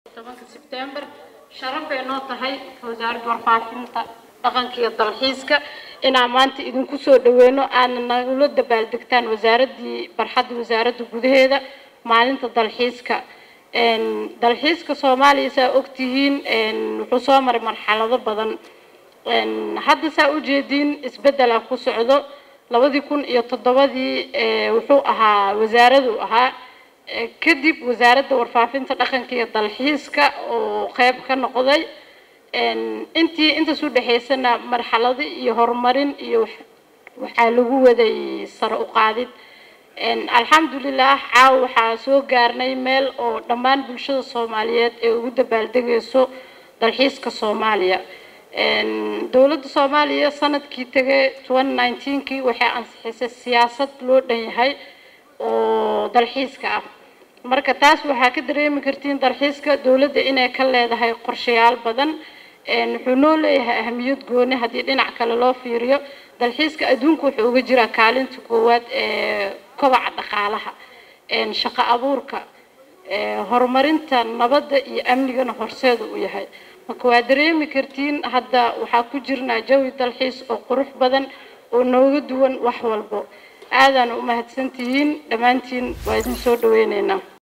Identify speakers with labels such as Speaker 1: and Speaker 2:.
Speaker 1: tobanka sebtembar sharaf bay noo tahay wasaaradda warfaafinta dhaqanka iyo dalxiiska inaan maanta idinku soo dhaweyno aadna nagula dabaaldegtaan wasaaraddii barxadda wasaaradda gudaheeda maalinta dalxiiska dalxiiska soomaaliya saa ogtihiin wuxuu soo maray marxalado badan hadda saa ujeediin isbeddelaa ku socdo labadii kun iyo toddobadii wuxuu ahaa wasaaraduu ahaa kadib wasaaradda warfaafinta dhaqanka iyo dalxiiska oo qeyb ka noqday intii intaas u dhexaysana marxalado iyo horumarin iyo waxaa lagu waday sare u qaadid alxamdulilah caawa waxaa soo gaarnay meel oo dhammaan bulshada soomaaliyeed ee ugu dabaaldegayso dalxiiska soomaaliya dowladda soomaaliya sanadkii tegay twenty nineteenkii waxay ansixisay siyaasad loo dhan yahay oo dalxiiska ah marka taas waxaa ka dareemi kartiin dalxiiska dowladda inay ka leedahay qorshayaal badan wuxuu noo leeyahay ahamiyad gooni haddii dhinac kale loo fiiriyo dalxiiska adduunka wuxuu uga jiraa kaalinta koowaad ee kobaca dhaqaalaha shaqo abuurka horumarinta nabadda iyo amnigana horseeda u yahay marka waa dareemi kartiin hadda waxaa ku jirnaa jawi dalxiis oo qurux badan oo nooga duwan wax walbo aadaan u mahadsantihiin dhammaantiin waa idin soo dhaweyneynaa